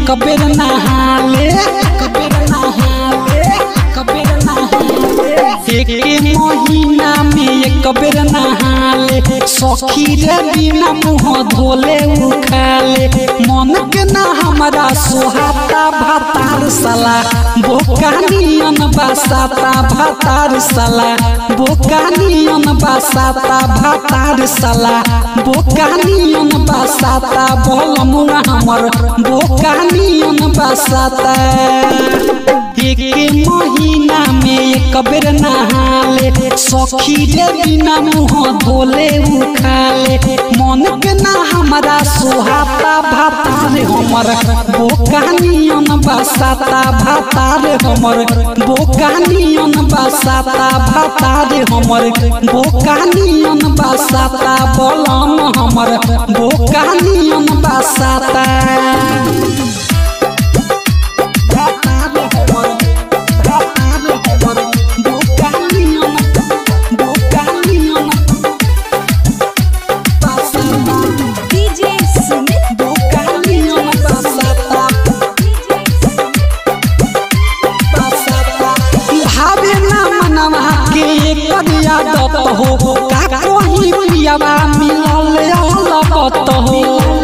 एक बेर नहाले कबेर नहाले कबेर नहाले एक महीना में एक बेर नहाले सखी रे बिना मुँह धोले उखाले मन के ना हमारा सोहाता भातार साला बोकानियन बासाता भातार साला बोकानियन बासाता भातार साला बोकानियन बासाता बलमुआ हमर बोकानियन बासाता एक महीना में एक बेर नहाले सखी रे बिना मुँह धोले उखाले मन के ना हमारा सोहाता भातार हमर बोकानियन बासाता भातार हमर बोकानियन बासाता भातार हमर बोकानियन बासाता बलम हमर बोकानियन बासाता डीजे सुमित भावे ना मनवा के करिया दत हो का कोही पियावा मिलल लपत हो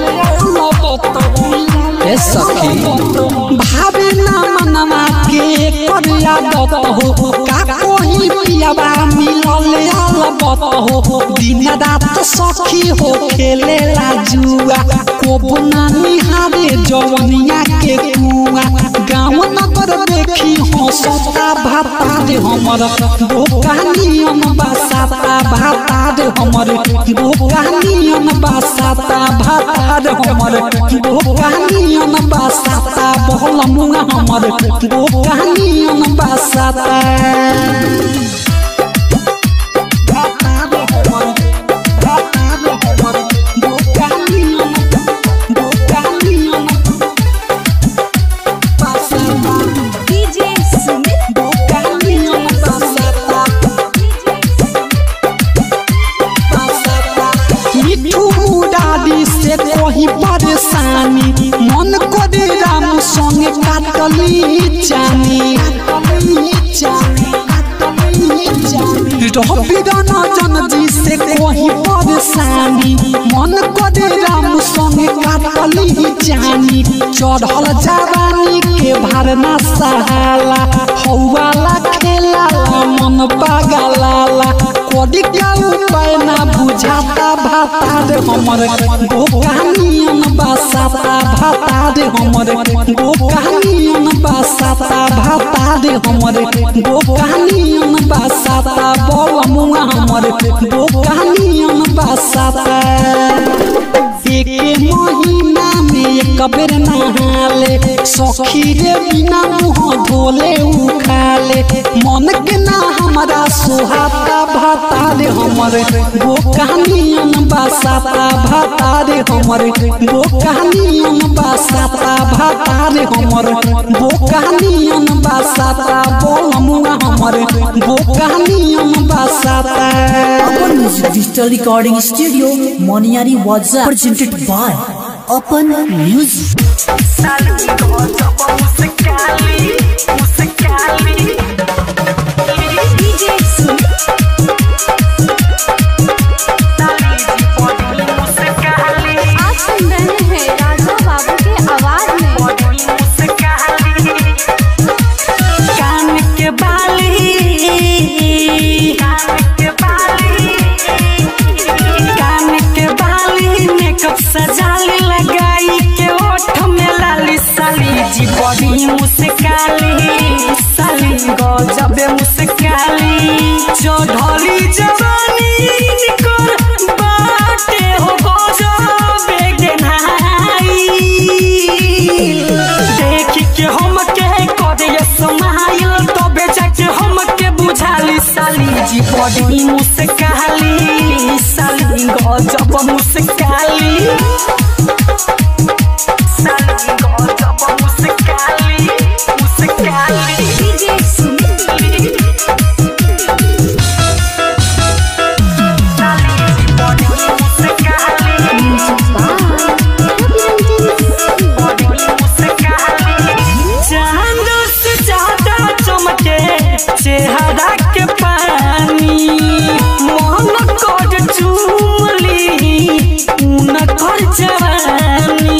ए सखी भावे ना मनवा के करिया दत हो का कोही पियावा मिलल लपत हो दिन रात सखी हो खेले ला जुआ को ना निहारे जवनिया के कुआ गाँव नगर देखी हो सता भाता रे हमर बोकानियन बासाता भाता रे हमर बोकानियन बासाता भाता रे हमर बोकानियन बासाता बहलमुआ हमर बोकानियन बासाता भाता रे हमर भाता रे हमर बोकानियन बोकानियन बासाता डीजे सुमित बोकानियन बासाता मिठू मुरारी से कोही परेशानी मन करे राम संगे काटली जानी रबिरन जन जी से कोही परेशानी मन करे राम संगे काटली जानी चढ़ल जवानी के भरना सहाला हौवाला खेला मन पागलाला कोडी का उपाय ना बुझाता भाता रे हमर बोकानियन बासाता भाता रे हमर बोकानियन बासाता भाता रे हमर बोकानियन बासाता बलमुआ हमर बोकानियन बासाता एक महीना में एक बेर नहाले सखी रे बिना मुँह धोले उखाले मन के ना हमारा सोहाता भाता रे हमर बोकानियन बासाता भाता रे हमर बोकानियन बासाता भाता रे हमर बोकानियन बासाता बोलमुआ हमर बोकानियन बासाता Open Music Digital Recording Studio, Moniari Waza, presented by Open Music. DJ Sumit आप सुन रहे हैं राजा बाबू के आवाज में कान के बाली कान के बाली मेकअप सजाली लगाई के ओठ में लाली साली जी बड़ी मुस्काली साली गजब मुस्काली चौधरी जवानी निकर बाटे हो गजब बेगनाई देख के हम के करे समाइल तबे जाके हम के बुझाली साली जी बड़ी मुस्काली साली गजब मुस्काली साली गजब मुस्काली मुस्काली डीजे सुमित साली जी बड़ी मुस्काली मन कर चुमली उन कर जवानी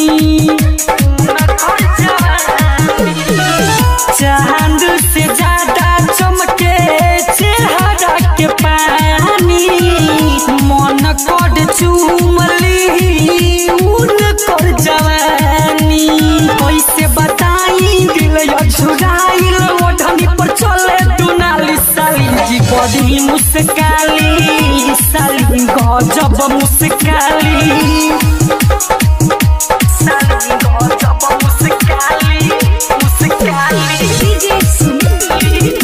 चांद से ज्यादा चमके चेहरा के पानी मन कर चुमली उन कर जवानी कैसे बताई दिल छुड़ाइल ओढ़नी पर चले दुनाली साली जी बड़ी मुस्काली साली गजब मुस्काली साली गजब मुस्काली मुस्काली डीजे सुनील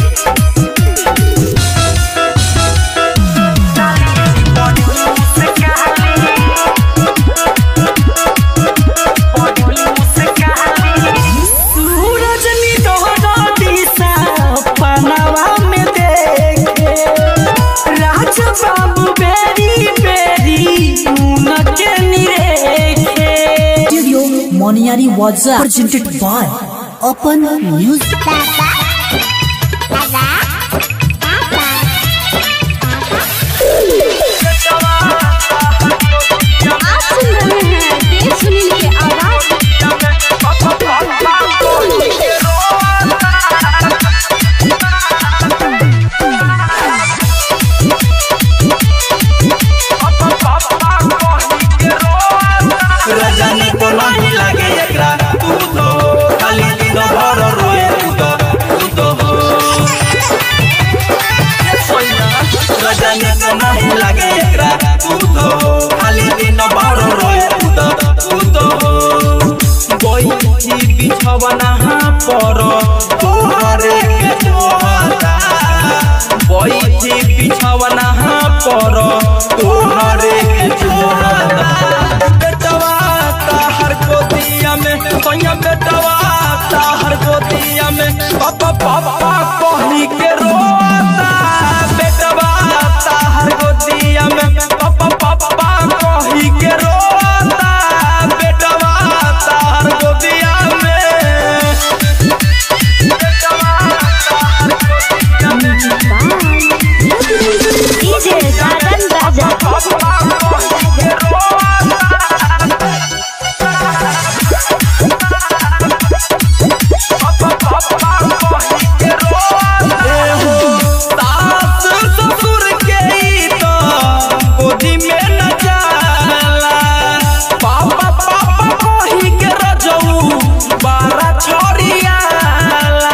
सूरज निडोरा दिशा पनवा में देखे राज बाबू बेरी बेरी उनके निरेखे स्टूडियो मोनियारी वाजा presented by Open Music. आप सुन रहे हैं देव सुनील की आवाज रजनी को नहीं लगे एकरा तू तो खाली दिन भर रोए तू तो तू तो हो रजनी को नहीं लगे एकरा तू तो खाली दिन भर रोए तू तो तू तो हो बोई बिछवना पर तोहरे के जोहता बोई बिछवना पर तोहरे के जोहता बेटवा ताहर गोदिया में सोया बेटवा ताहर गोदिया में पापा पापा कहनी के रोता बेटवा ताहर गोदिया में पापा पापा कही के रोता बेटवा ताहर गोदिया में बेटवा ताहर गोदिया में डीजे साधन राजा पापा कही के रोता सास ससुर के ई तो गोदी में न जाला पापा पापा कही के रजऊ बारा छोड़ियाला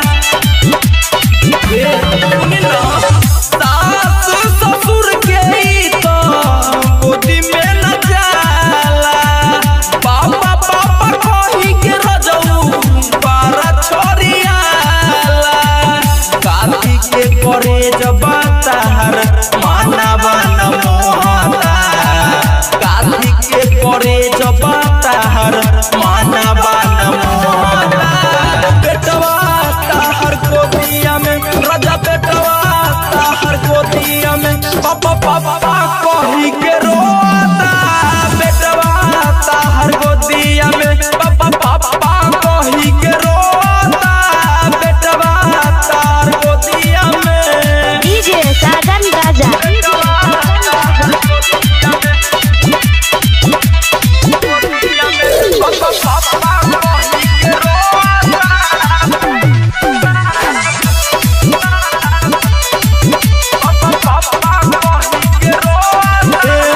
सास ससुर के ई तो गोदी में न जाला पापा पापा कही के रजऊ बारा छोड़ियाला काठी के करे जब ताहर मानवा न मोहता काठी के करे जब ताहर मानवा न मोहता बेटवा ताहर गोदिया में राजा बेटवा ताहर गोदिया में पापा पापा कही के रोता बेटवा ताहर गोदिया में पापा पापा कही के रोता बेटवा ताहर गोदिया में डीजे साधन राजा ए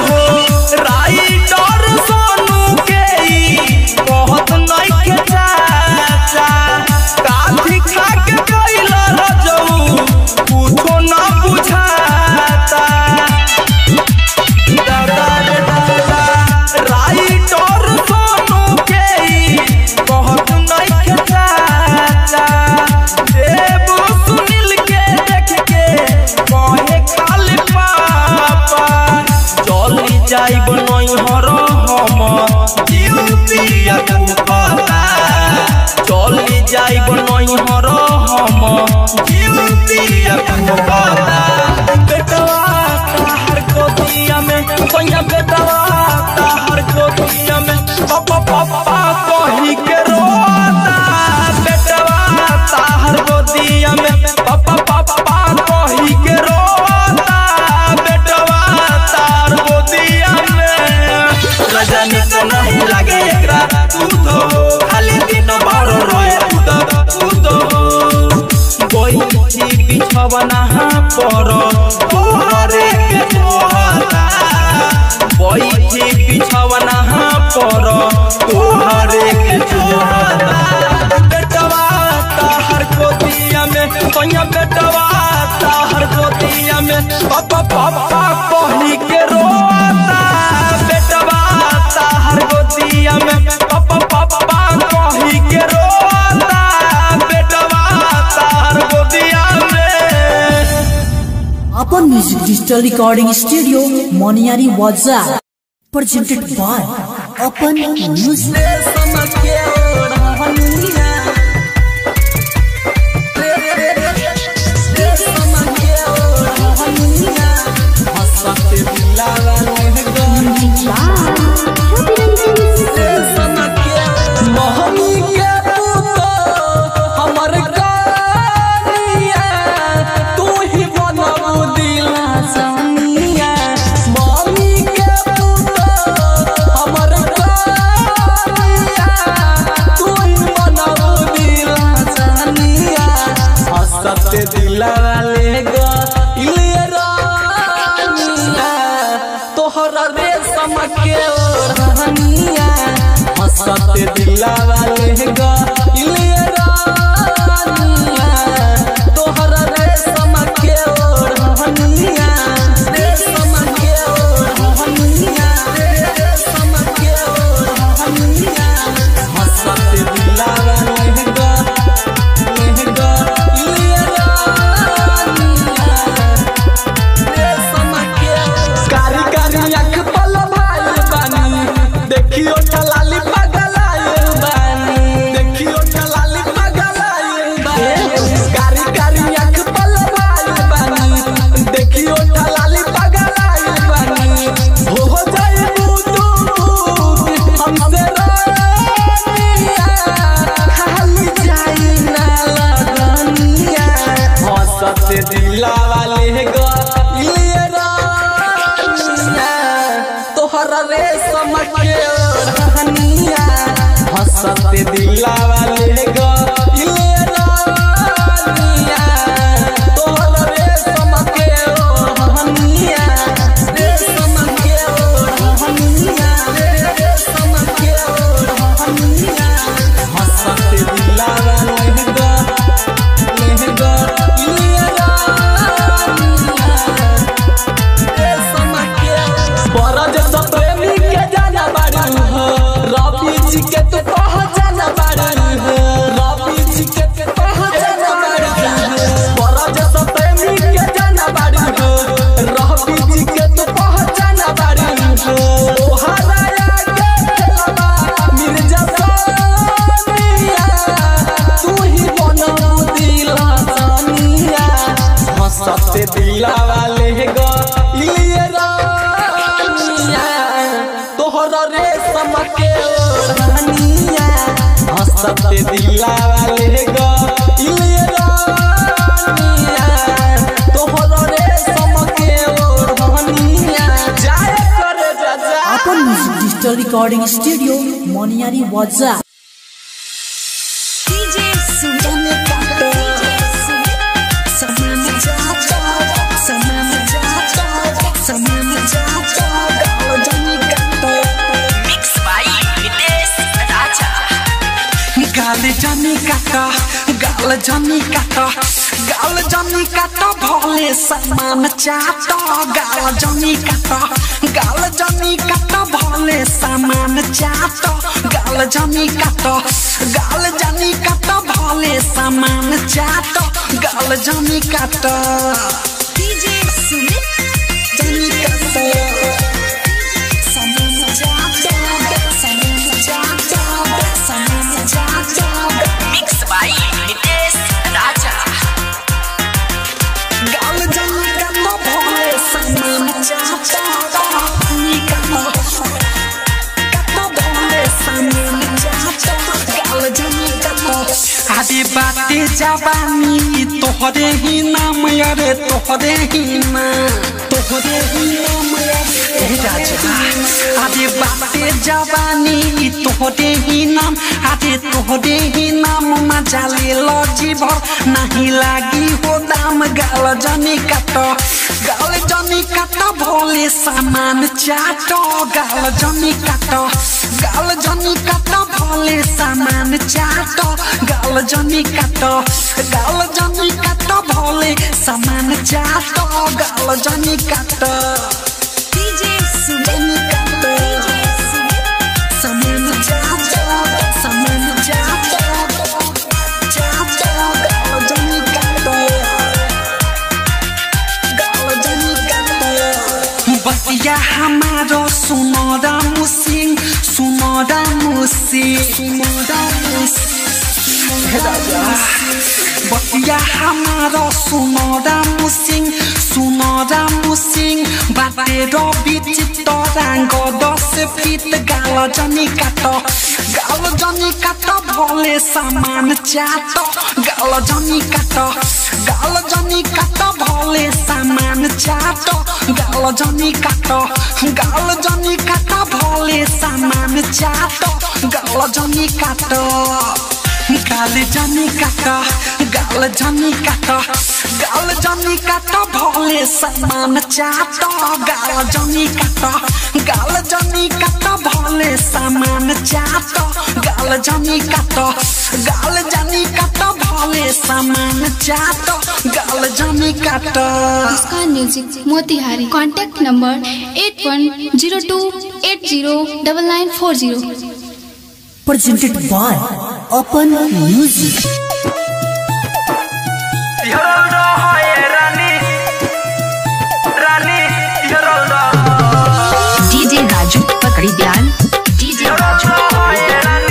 बिछवना पर तोहरे के जोहता बैठी बिछवना पर तोहरे के जोहता बेटवा ताहर गोदिया में सोया बेटवा ताहर गोदिया में पापा पापा कहली के रोता बेटवा ताहर गोदिया में पापा पापा कहली के रोता बेटवा ताहर गोदिया में अपन म्यूजिक डिजिटल रिकॉर्डिंग स्टूडियो मोनियारी वाजा presented by अपन म्यूजिक महमी के पुतो हमर कानिया तू ही बनबू दिला सानिया महमी के पुतो हमर कानिया तू ही बनबू दिला सानिया हसत दिला वाले ग इलिया रानिया तोहरा रेशम के ओढ़निया हसत दिला वाले ग इलिया रानिया तोहरा रेशम के ओढ़निया रेशम के ओढ़निया रेशम के ओढ़निया हसत दिला वाले ग इलिया रानिया कारी कारी आँख पल भाई बानी देखियो ठलाली पगलाए बानी देखियो ठलाली पगलाए बानी कारी कारी आँख पल भाई बानी देखियो ठलाली पगलाए बानी हो हो जाए बुदू हमसे रानिया खाली जाए ना लगनिया हंसत दिला वाले ग इलिया रानिया तोहरा रेशम के ओढ़निया हंसत दिला वाले ग इलिया रानिया तोहरा रेशम के ओढ़निया रेशम के ओढ़निया रेशम के ओढ़निया हंसत दिला वाले ग लहंगा इलिया रानिया बरज सब प्रेमी के जाना बारू हो रवि जी के तो पहचाना बारू हो रवि जी के तो पहचाना बारू हो बरज सब प्रेमी के जाना बारू हो रवि जी के तो पहचाना बारू हो ओहराया के खेलबा मिर्जा सानिया तू ही बनबू दिला सानिया हंसते दिला वाले ग इलिया रानिया तोहरा रेशम के ओढ़निया हंसते दिला वाले ग इलिया रानिया तोहरा रेशम के ओढ़निया जाए करे जा जा अपन म्यूजिक डिजिटल रिकॉर्डिंग स्टूडियो मोनियारी वाजा डीजे सुजन काटे समान जाता समान जाता समान जाता गाओ जानी काटे मिक्स बाय विदेश राजा गाल जानी काटा गाल जानी काटा गाल जानी काटा भोले समान चाटा गाल जानी काटा गाल जानी काटा भोले समान चाटा गाल जानी काटा गाल जानी काटा भोले समान चाटा गाल जानी काटा डीजे सुमित जानी काटे समान जाता समान जाता समान जाता मिक्स बाय विदेश राजा गाल जानी काटा भोले समान चाटा निकालो काटा भोले समान चाटा गाल जानी काटा आदि बाटे जवानी तो तोहरे ही नाम अरे तोहरे ही नाम तोहरे ही नाम ए राजा अरे बाते जवानी ई तोहरे ही नाम अरे तोहरे ही नाम मजा ले लो जीवन नहीं लागी हो दाम गाल जनी काट गाल जनी काट भोले सामान चाट गाल जनी काट गाल जनी काट भोले सामान चाट गाल जनी काट गाल जनी काट भोले सामान चाट गाल जनी काट डीजे सुमित जनी काट सामान चाट सामान चाट चाट गाल जनी काट गाल जनी काट बतिया हमारो सुनरा मुसिंग सुनरा मुसिंग सुनरा बतिया हमारो सुनरा मुसिंग सुनरा मुसिंग बाटे रवि चित्तराङ्ग दस फिट गाल जनी काट गाल जनी काट भोले सामान चाट गाल जनी काट गाल जनी काट भोले सामान चाट गाल जनी काट गाल जनी काट भोले सामान चाट गाल जनी काट गाल जनी काट गाल जनी काट गाल जनी काट भोले सामान चाट गाल जनी काट गाल जनी काट भोले सामान चाट गाल जनी काट गाल जनी काट भोले सामान चाट गाल जनी काट Muskan music Motihari contact number eight one zero two eight zero double nine four zero presented by Open Music. DJ Raju पकड़ी ध्यान डीजे राजू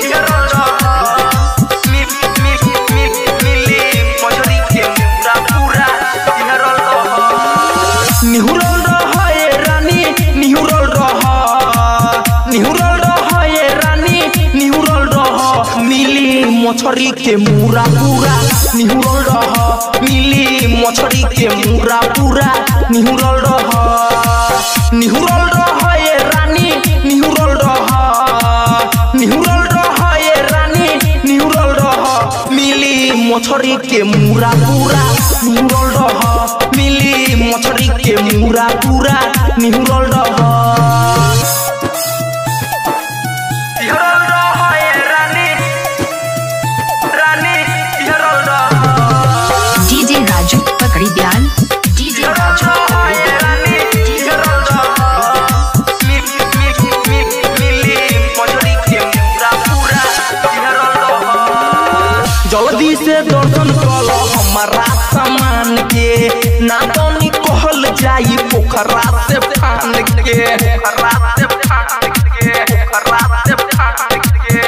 निहुरल रह ए रानी निहुरल रह निहुरल रह ए रानी निहुरल रह मिली मछरी के मुरा पूरा निहुरल रह मिली मछरी के मुरा पूरा निहुरल रह निहुरल रह ए रानी निहुरल रह निहुरल रह ए रानी निहुरल रह मिली मछरी के मुरा पूरा निहुरल रह मिली मछरी के मुरा पूरा निहुरल रह निहुरल रह ए रानी रानी निहुरल रह डीजे राजू पकड़ी ध्यान डीजे राजू जल्दी से दर्शन कल हमारा सामान के ना तनी कहल जाई पोखरा से फान के पोखरा से फान के पोखरा से फान के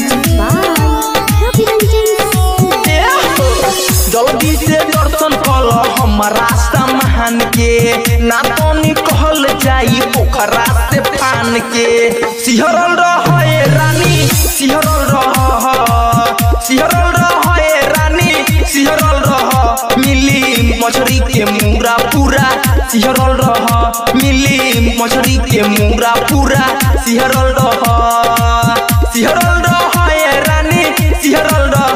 जल्दी से दर्शन कल हमारा सामान के ना तनी कहल जाई पोखरा से फान के सिहरल रह ए रानी सिहरल रह सिहरल रह ए रानी सिहरल रह मिली मछरी के मुरा पूरा सिहरल रह मिली मछरी के मुरा पूरा सिहरल रह सिहरल रह ए रानी सिहरल रह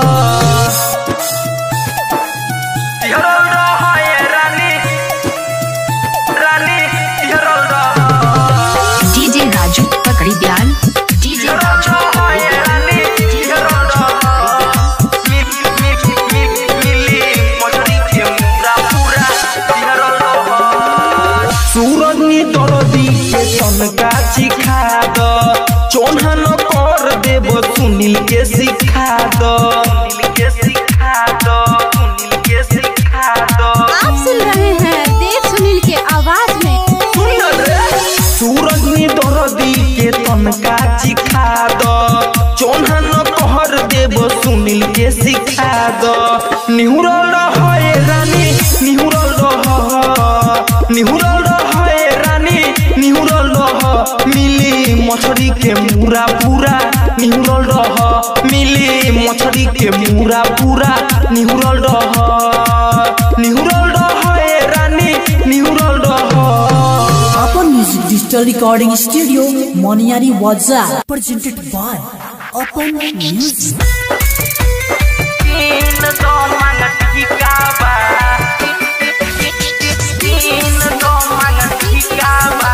सिहरल रह ए रानी रानी सिहरल रह डीजे राजू पकड़ी ध्यान डीजे राजू सूरज नी दरदी के तनका सिखा द चोन्हा न कर देव सुनील के सिखा द सुनील के सिखा द सुनील के सिखा द आप सुन रहे हैं देव सुनील के आवाज में सूरज नी दरदी के तनका सिखा द चोन्हा न कहर देव सुनील के सिखा द निहुरल रह ए रानी निहुरल रह निहुरल रह ए रानी निहुरल रह मिली मछरी के मुरा पूरा निहुरल रह मिली मछरी के मुरा पूरा निहुरल रह Digital Recording Studio, Moniari Waza, presented by Open Music. तीन दो मन ठिकावा तीन दो मन ठिकावा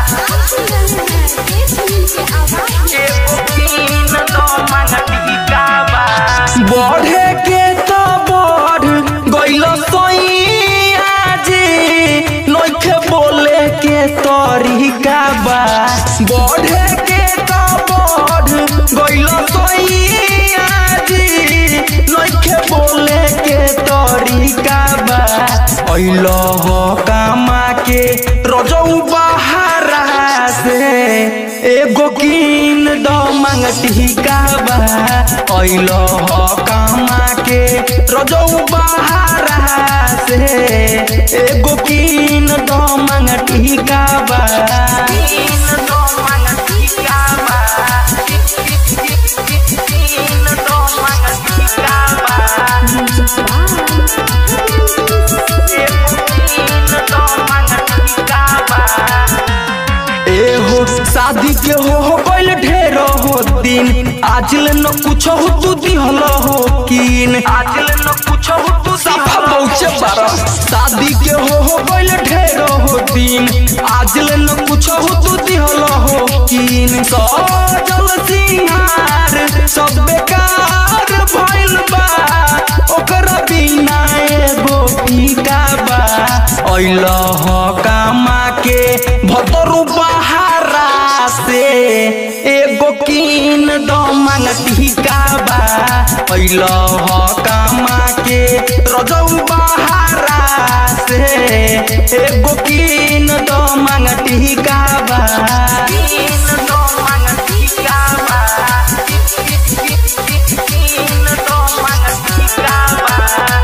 एगो तीन दो मन ठिकावा बढ़े के तो बढ़ गइल सैया जी नइखे बोले के तरीका बा बढ़े के तो बढ़ गइल सैया जी नइखे बोले के तरीका बा अइल हो कामा के रजऊ बहारा से एगो कीन दो मंगती काबा अइल हो कामा के रजऊ बहारा से एगो कीन दो मंगती काबा कीन दो मंगती काबा कीन दो मंगती काबा एहो शादी के हो हो गइल ढेर हो दिन आजल न कुछ हो तू दिहल हो कीन आजल न कुछ हो तू सफा पहुंचे बारा शादी के हो हो गइल ढेर हो दिन आजल न कुछ हो तू दिहल हो कीन सजल सिंहार सब बेकार भइल बा ओकरा बिना एगो फीका बा अइल ह कामा के भतरु बहारा से एगो कीन दो मंगती काबा अइल ह कामा के रजऊ बहारा से एगो कीन दो मंगती काबा कीन दो मंगती काबा कीन दो मंगती काबा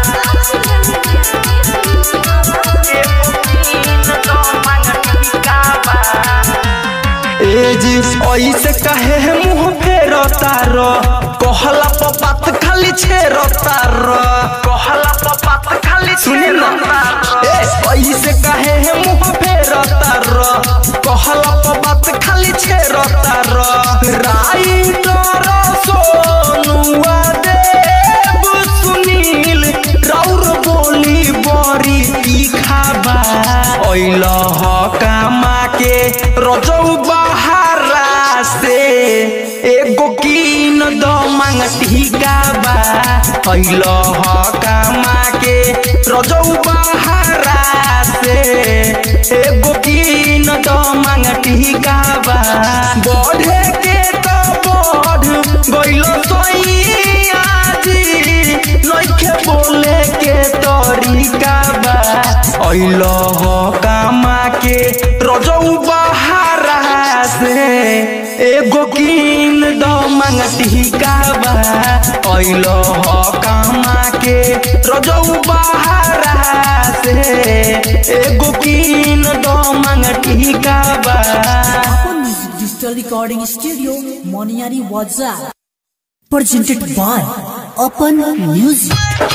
एजी ऐसे कहे है मुंह फेर तार कहला प बात खाली छेर तार कहला प बात खाली सुनी ना ए ऐसे कहे है मुंह फेर तार कहला प बात खाली छेर तार राइटर सोनुआ देव सुनील राउर बोली बड़ी तीखाबा अइल ह कामा के रजऊ बहारा से एगो कीन दो मंगती काबा अइल ह कामा के रजऊ बहारा से एगो कीन दो मंगती काबा बढ़े के तो बढ़ गइल सैया जी नइखे बोले के तरीका बा अइल हो कामा के रजऊ बहारा से एगो कीन दो मंगती काबा अइल हो कामा के रजऊ बहारा से एगो कीन दो मंगती काबा Open Music Digital Recording Studio, Moniari Waza, presented by Open Music.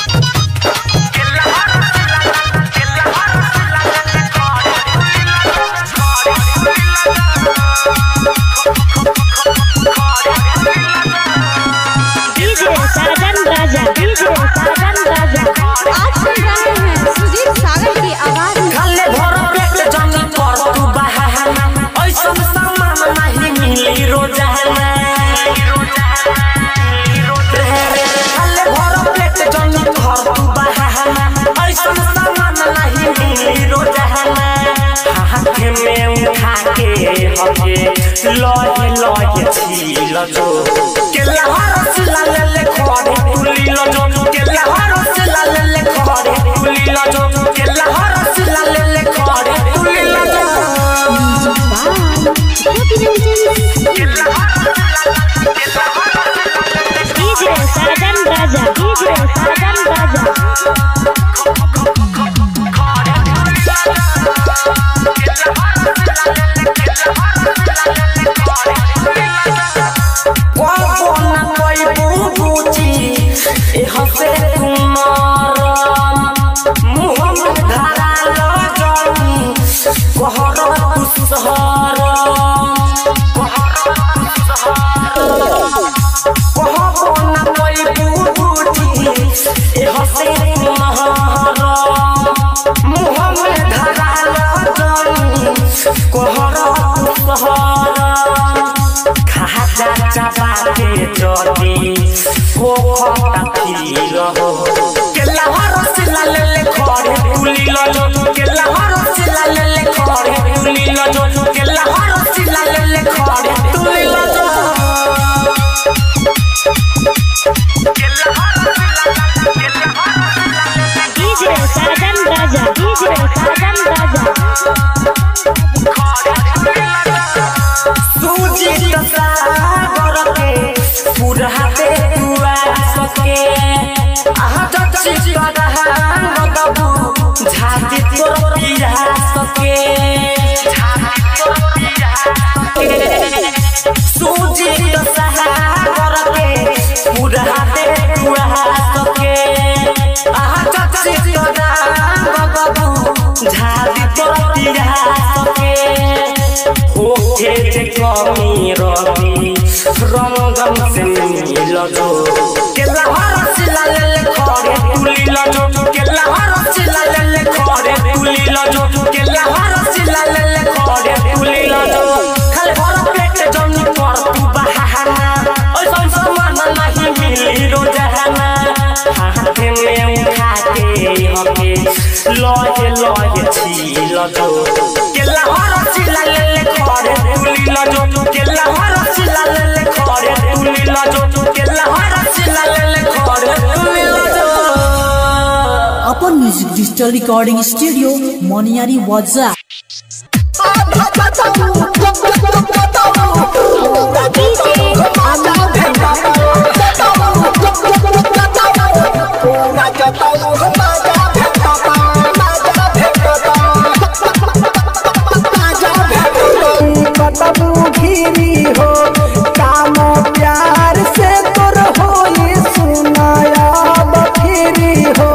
DJ Sajan Raja DJ Sajan Raja आज सुन रहे हैं सुजीत सागर की आवाज में खाले भर पेट जंग कर तू बहाना ऐसन सामान नहीं मिली रोजाना खाले भर पेट जंग कर तू बहाना ऐसन सामान नहीं मिली रोजाना हाथ में उठा के हके लहे लहे छील जो केला हरस लाले ले खड़े तुली लो जो केला हरस लाले ले खड़े तुली लो जो केला हरस लाले ले खड़े तुली लो जो डीजे साजन राजा डीजे साजन राजा कोना कोई बुबुची ए हसे कुमार मुहम्मद धरा लो जानी कहर कुसहर कोहर खा जा चाबाते जदी हो खता फिर हो केला रसला ले ले खरे तुली लो केला रसला ले ले खरे तुली लो केला रसला ले ले खरे तुली लो डीजे साजन राजा डीजे साजन राजा सूजी सागर के पूरा दे दुआ सके आहा टची करहा गबू झाती तोर पिया सके सूजी सागर के पूरा दे दुआ सके आहा टची करहा गबू झाती तोर पिया सके ओके जे कमी रवि रंगम से मिल जो केला हरसिला ले ले खरे तुली ल जो केला हरसिला ले ले खरे तुली ल जो केला हरसिला ले ले खरे तुली ल जो खाली भर पेट जमी पर तू बहाना ओइ सन समान नहीं मिली रोजाना हाथे में उठा के हके लहे लहे छील जो केला हरसिला ले ले खरे तुली ल जो केला हरसिला ले ले खरे तुली ल जो केला हरसिला ले ले खरे तुली ल जो अपन म्यूजिक डिजिटल रिकॉर्डिंग स्टूडियो मोनियारी वाजा कतबू घिरी हो काम प्यार से तोर हो ये सुनाया बखिरी हो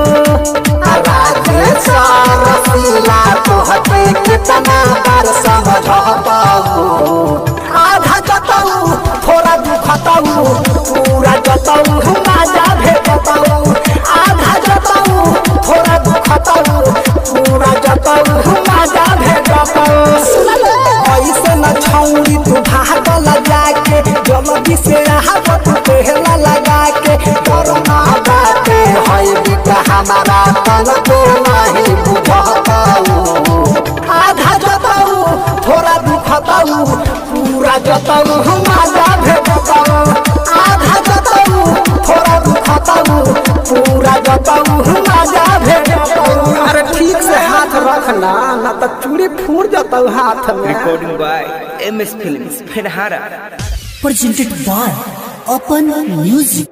रसीला तोहके कितना बार समझाऊ आधा जताऊ थोड़ा दुखताऊ पूरा जताऊ मजा भेटताऊ आधा जताऊ थोड़ा दुखताऊ पूरा जताऊ मजा भेटताऊ ऐसे न छौरी तू भागल जाके जल्दी से आहब तू पहला लगा के करना बाटे है बिका हमारा तन को नहीं बुझताऊ आधा जताऊ थोड़ा दुखताऊ पूरा जताऊ मजा भेटताऊ आधा जताऊ थोड़ा दुखताऊ पूरा जताऊ मजा भेटताऊ अरे ठीक से हाथ रखना ना तो चूड़ी फूट जताऊ हाथ में Recording by MS Films, Ferhara. presented by Open Music.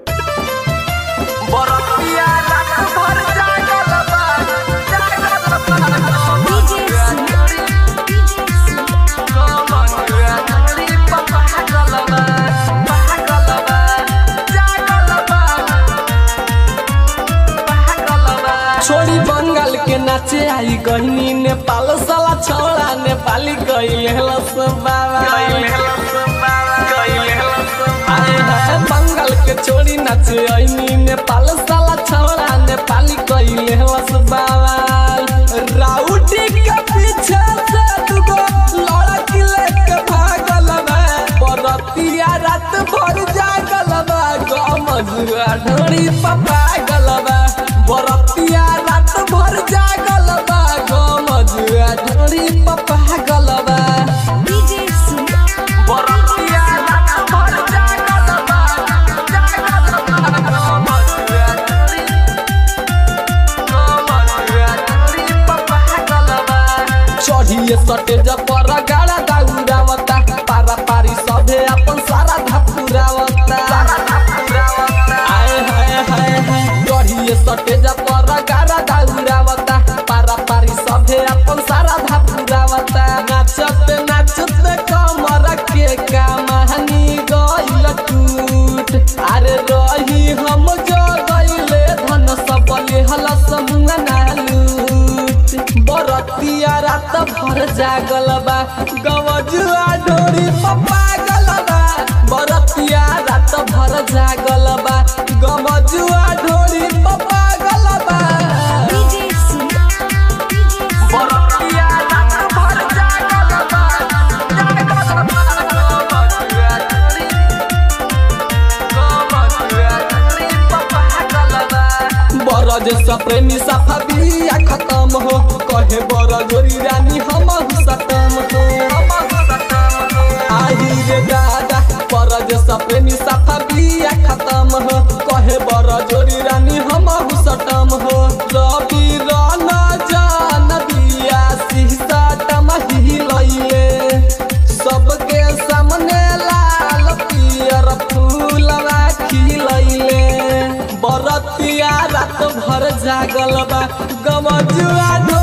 छोड़ी बंगाल के नाचे आई गहनी नेपाल साला छोड़ा नेपाली गइले लस बाबा आए हाय बंगाल के छोड़ी नाचे आई नेपाल साला छोड़ा नेपाली गइले लस बाबा राउटी के पीछे से दुगो लड़की लेके भागल बा बरतिया रात भर जागल बा गमजुआ ढोरी पपा गलबा बरतिया रात भर जागल बा गमजुआ ढोरी पपा गलबा बरतिया रात भर जागल बा जागल बा गमजुआ ढोरी गमजुआ ढोरी पपा गलबा चढ़िए सटे जपर गाड़ा दाउरावता पारा पारी सभे अपन सारा धपुरावता आए हाय हाय हाय चढ़िए सटे जपर गाड़ा दाउरावता पारा पारी सभे अपन सारा धपुरावता नाचत नाचत कमर के कमानी गइल टूट अरे रही हम जो गइले धन सब लेहल समूह नालूट बरतिया रात भर जागल बा गवजुआ ढोरी पप्पा गलबा बरतिया रात भर जागल बा गवजुआ ढोरी पप्पा गलबा बरतिया रात भर जागल प्रेमी साफा बिया खत्म हो कहे बड़ जोरी रानी हम सतम हो आही रे दादा परदेश प्रेमी साफा बिया खत्म हो कहे बड़ जोरी रानी हम सटम हो रवि रन जान बिया शीशा टमही लइले सबके सामने लाल पियर फूलवा खिलैले बरतिया रात भर जागल बा गमजुआ ढो